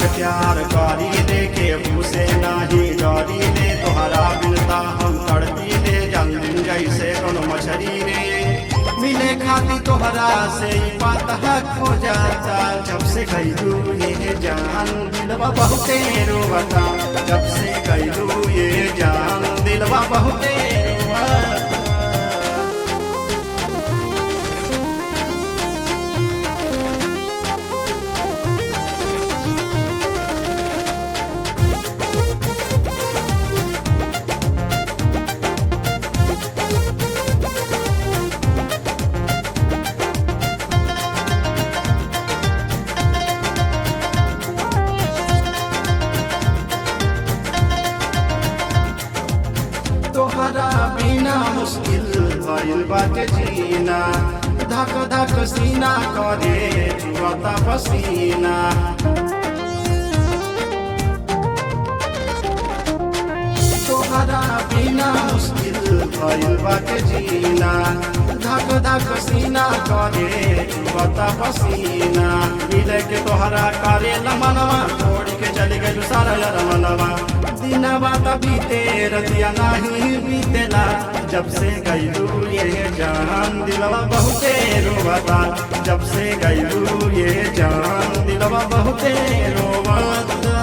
से प्यार करी ले के से नाही डरी ले तोहरा बिनता हम तड़पी ले जन्म जैसे कोनो मछरी रे मिले खाती तोहरा से ही बात खो जाता जब से गईलू ये जान दिलवा बहुते रोवता जब से गईलू ये जान दिलवा बहुते रोवता तोहरा बिना मुश्किल भइल बाटे जीना धक धक सीना करे जुआता पसीना तोहरा बिना मुश्किल भइल बाटे जीना धक धक सीना करे जुआता पसीना मिले के तोहरा करे लमनवा छोड़ के चली गई सारा यार मनवा दिनवा त बीते रतिया नाही बीतेला जब से गईलू ये जान दिलवा बहुते रोवता जब से गईलू ये जान दिलवा बहुते रोवता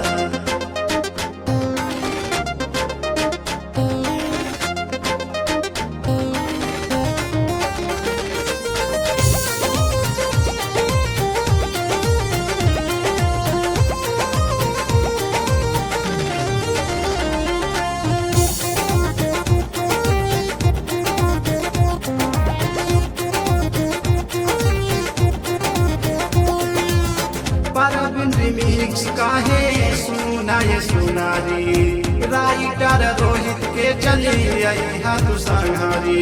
परबिन रिमिक्स काहे सुना ये सुनारी राइटर रोहित के चली आई हाथ संहारी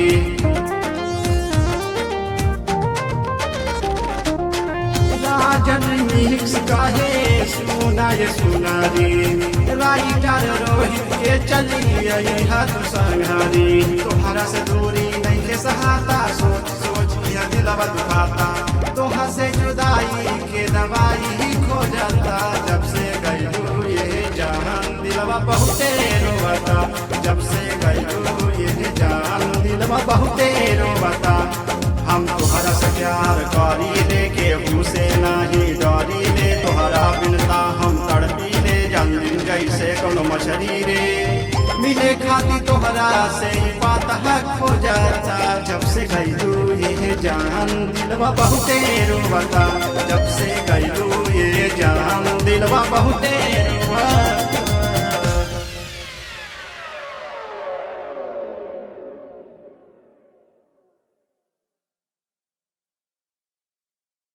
राजन रिमिक्स काहे सुना ये सुनारी राइटर रोहित के चली आई हाथ संहारी तुम्हारा से दूरी नहीं के सहाता सोच सोच यह दिलवा दुखाता तोहा से जुदाई के दवाई खो जाता जब से गईलू ये जान दिलवा बहुते रोवता जब से गईलू ये जान दिलवा बहुते रोवता हम तोहरा से प्यार करी ले के से नाही डरी ले तोहरा बिनता हम तड़पी ले जन्म जैसे कोनो मछली रे मिले खाती तोहरा से ही बात खो जाता जब से गईलू ये जान दिलवा बहुते रोवता जब से गईलू ये जान दिलवा बहुते